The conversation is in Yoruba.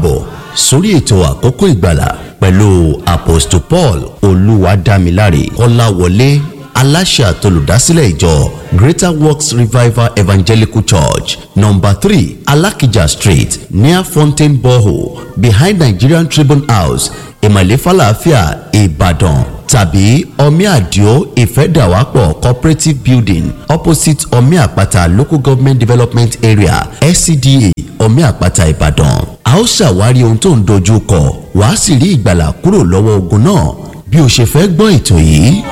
bọ̀ sórí ètò àkókò ìgbàlà pẹ̀lú apostle paul olúwadámiláre kọ́láwọlé aláṣẹ àtolùdásílẹ̀ ìjọ greater works revival evangelical church number three alakija street near fountain borehole behind nigerian tribune house ìmọ̀lẹ́ falafia ìbàdàn tàbí omi àdìo ìfẹ́dàwápọ̀ cooperative building opposite omi àpáta local government development area scda omi àpáta ìbàdàn a ó ṣàwárí ohun tó ń dojú kọ wàá sì rí ìgbàlà kúrò lọ́wọ́ ogun náà bí o ṣe fẹ́ gbọ́ ètò yìí